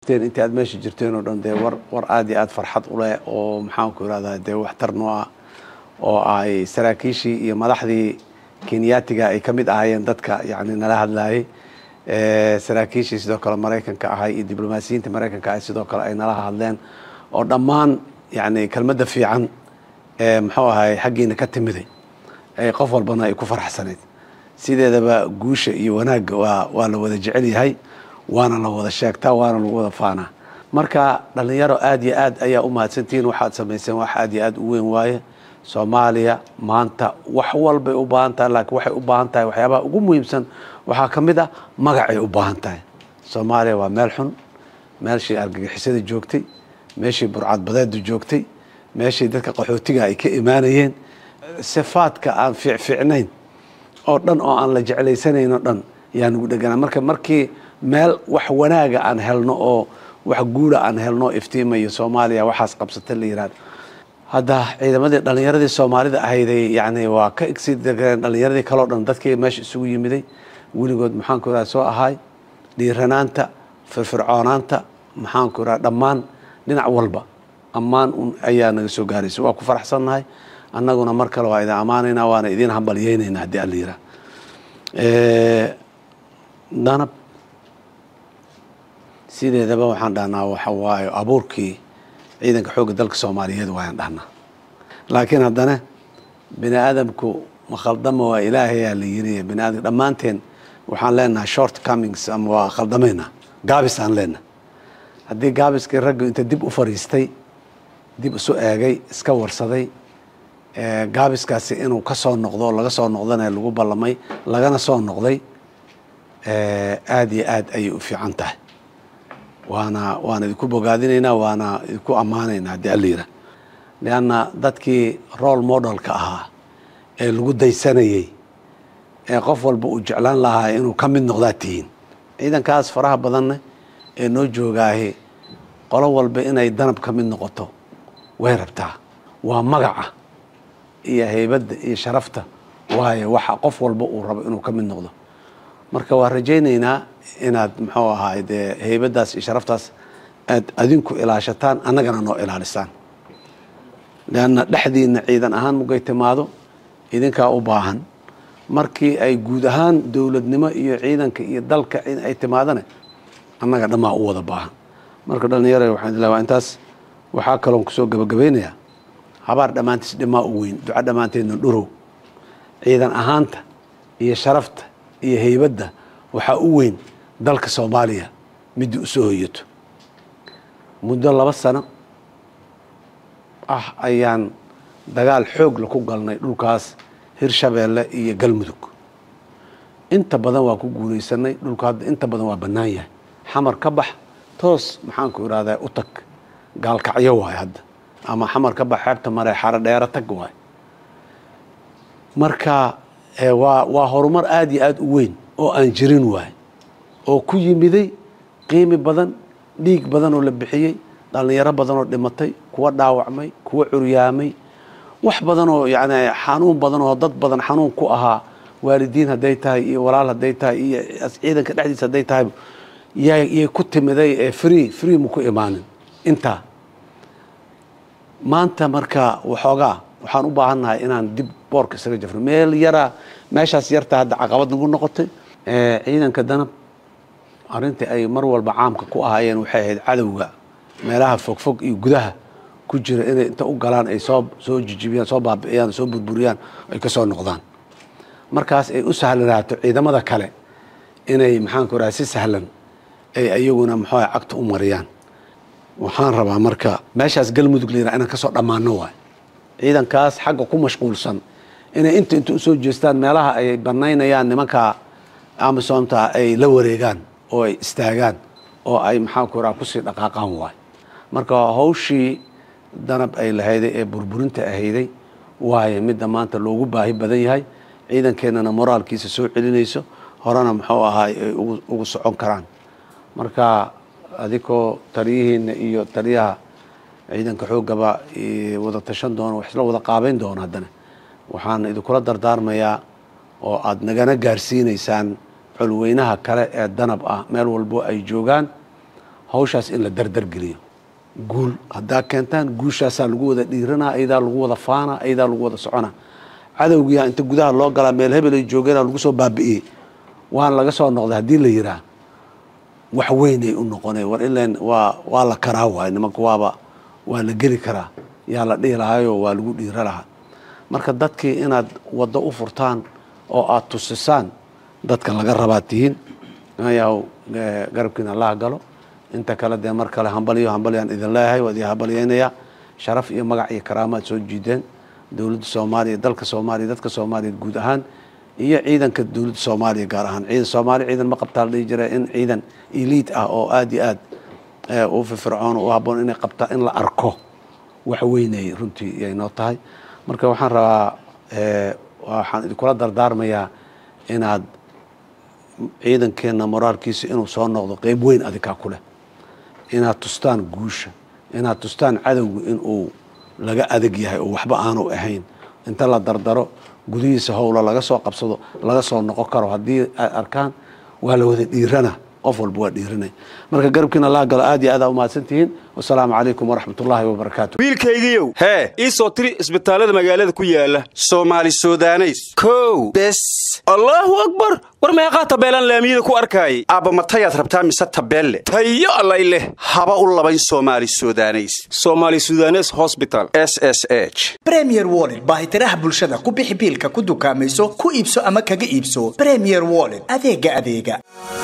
intii aad meesha jirteen oo dhan dee war war aad iyo aad farxad u leh oo maxaanku irahdaa dee waxtar noo ah oo ay saraakiishii iyo madaxdii kenyaatiga ay ka mid ahaayeen dadka yani nala hadlayay saraakiishii sidoo kale maraykanka ahay iyo diblomaasiyiinta maraykanka ahay sidoo kale ay nala hadleen oo dhammaan yani kelmadda fiican ee muxuu ahay xaggiina ka timiday ay qof walbana ay ku faraxsanayd sideedaba guusha iyo wanaagga waa waa la wada jecel yahay waana la wada sheegtaa waana lagu wada faanaa marka dhalinyaro aad iyo aad ayaa u mahadsantihiin waxaad samayseen wax aad iyo aad u weyn waaye soomaaliya maanta wax walbay u baahan tahay laakiin waxay u baahan tahay waxyaabaha ugu muhiimsan waxaa ka mid ah magacay u baahan tahay soomaaliya waa meel xun meeshii argagixisada joogtay meeshii burcadbadeedu joogtay meeshii dadka qaxootiga ay ka imaanayeen sifaadka aan fiicfiicnayn oo dhan oo aan la jeclaysanayn oo dhan yaa nagu dheganaa marka markii meel wax wanaaga aan helno oo wax guula aan helno iftiimayo soomaaliya waxaas qabsata la yihahdo hadda ciidamadii dhalinyaradii soomaalida ahayday yani waa ka igsi degeen dhalinyaradii kaleo dhan dadkii meesha isugu yimiday weligood maxaanku iraha soo ahaay dhiiranaanta firfircoonaanta maxaanku iraha dhammaan dhinac walba ammaan un ayaa naga soo gaaraysa waa ku faraxsannahay annaguna mar kale waa idin ammaanaynaa waana idin hambalyeynaynaa haddii alla yihah danab sideedaba waxaan dhahnaa waxa waaye abuurkii ciidanka xoogga dalka soomaaliyeed waayaan dhahnaa laakiin haddana bini aadamku ma khaldama waa ilaahayaa la yiri bini aadam dhammaanteen waxaan leenahay short comings ama waa khaldamaynaa gaabis aan leenahay haddii gaabiskii raggu inta dib u fariistay dib isu eegay iska warsaday gaabiskaasi inuu ka soo noqdo laga soo noqdana lagu ballamay lagana soo noqday aad iyo aad ayay u fiican tahay waana waana idinku bogaadinaynaa waana idinku ammaanaynaa haddii alla yirah lianna dadkii role modelka ahaa ee lagu daysanayey ee qof walba uu jeclaan lahaa inuu ka mid noqdaa tihiin ciidankaas faraha badanne ee noo joogaahi qolo walba inay danab ka mid noqoto way rabtaa waa magaca iyo haybadda iyo sharafta waayo waxa qof walba uu rabo inuu ka mid noqdo marka waa rajaynaynaa inaad muxuu ahaay dee haybaddaas iyo sharaftaas aad adinku ilaashataan annagana noo ilaalisaan leanna dhexdiina ciidan ahaan mugay timaado idinkaa u baahan markii ay guud ahaan dowladnimo iyo ciidanka iyo dalka in ay timaadane annaga dhammaa u wada baahan marka dhalinyara waxaan ilaa waa intaas waxaa kaloon kusoo gabagabaynayaa habaar dhammaantiis dhimaa u weyn duca dhammaanteedna dhurow ciidan ahaanta iyo sharafta iyo haybadda waxaa u weyn dalka soomaaliya midii u soo hoyato muddo laba sano ah ayaan dagaal xoogla ku galnay dhulkaas hirshabeelle iyo galmudug inta badan waa ku guulaysanay dhulka hadda inta badan waa bannaan yahay xamar ka bax toos maxaanku irahdaa u tag gaalkacyo waayo hadda ama xamar ka bax xeebta mare xaro dheero tag waayo marka waa waa horumar aada iyo aada u weyn oo aan jirin waay oo ku yimiday qiimi badan dhiig badan oo la bixiyey dhallinyaro badan oo dhimatay kuwa dhaawacmay kuwa curyaamay wax badan oo yani xanuun badan oo dad badan xanuun ku ahaa waalidiin hadday tahay iyo walaal hadday tahay iyo ciidanka dhexdiisa hadday tahay yay ku timiday ee free free ma ku imaanin intaa maanta marka waxoogaa waxaan u baahannahay inaan dib boorka isaga jafno meel yaraa meeshaas yarta hadda caqabad nagu noqotay ciidanka danab arrintii ay mar walba caamka ku ahaayeen waxay ahayd cadowga meelaha fogfog iyo gudaha ku jira inay inta u galaan ay soo soo jijibiyaan soo baabi'iyaan soo burburiyaan ay ka soo noqdaan markaas ay u sahlanaato ciidamada kale inay maxaanku raha si sahlan ay ayaguna maxuuha cagta u mariyaan waxaan rabaa marka meeshaas galmudug la yiraha inaan kasoo dhammaano waay ciidankaas xagga ku mashquulsan inay inta inta usoo jeestaan meelaha ay banaynayaan nimanka amisomta ay la wareegaan oo ay istaagaan oo ay maxaanku raha kusii dhaqaaqaan waay marka hawshii danab ay lahayday ee burburinta ahayday waayo midda maanta loogu baahi badan yahay ciidankeenana moraalkiisa soo celinayso horena muxuu ahaay ay ugu socon karaan marka adikoo taliyihiina iyo taliyaha ciidanka xoogaba wada tashan doona wax isla wada qaabeyn doona haddana waxaan idinkula dardaarmayaa oo aada nagana gaarsiinaysaan xulweynaha kale ee danab ah meel walbo ay joogaan hawshaas in la dardargeliyo guul haddaa keentaan guushaasaa lagu wada dhiiranaa ayadaa lagu wada faana ayadaa lagu wada socona cadowgiyaa inta gudaha loo galaa meel hebel ay joogeenaa lagu soo baabi'iyey waan laga soo noqday haddii la yiraa wax weynay u noqonay war ilan waa waa la karaa waay nimanka waaba waa la geli karaa yaa la dhihi lahaayoo waa lagu dhiira lahaa marka dadkii inaad waddo u furtaan oo aad tusisaan dadka laga rabaa tihiin ayaw garabkiina allaha galo inta kale dee mar kale hambaliyo hambalyaan idin leeyahay waa idin hambalyeynayaa sharaf iyo magac iyo karaamaad soo jiideen dowladda soomaaliya dalka soomaaliya dadka soomaaliya guud ahaan iyo ciidanka dowladda soomaaliya gaar ahaan ciidan soomaaliya ciidan ma qabtaa la dhihi jira in ciidan eliid ah oo aad iyo aad u firfircoon u habboon inay qabtaa in la arko wax weynay runtii yay noo tahay marka waxaan rabaa waxaan idinkula dardaarmayaa inaad ciidankeenna moraalkiisa inuu soo noqdo qeyb weyn adikaa ku leh inaad tustaan guusha inaad tustaan cadowga inuu laga adag yahay oo waxba aanu ahayn inta la dardaro gudihiisa howla laga soo qabsado laga soo noqon karo haddii ay arkaan waa la wada dhiirana qof walba waa dhiiranay marka garabkiina laa galo aad iyo aad aa umahadsan tihiin wasalaamu calaykum waraxmat ullaahi wabarakaatu wiilkaygiiow hee ii soo tiri isbitaallada magaalada ku yaala soomaali sudaneys kow bes allaahu akbar war meeqaa tabeelaan laamiyada ku arkaayay aabba matayaad rabtaa mise tabeelle tayo allay leh haba u labayn soomaali sudaneys soomaali sudanes hosbital s s h bremier wollet baahitiraha bulshada ku bixi biilka ku dukaamayso ku iibso ama kaga iibso bremier wollet adeega adeega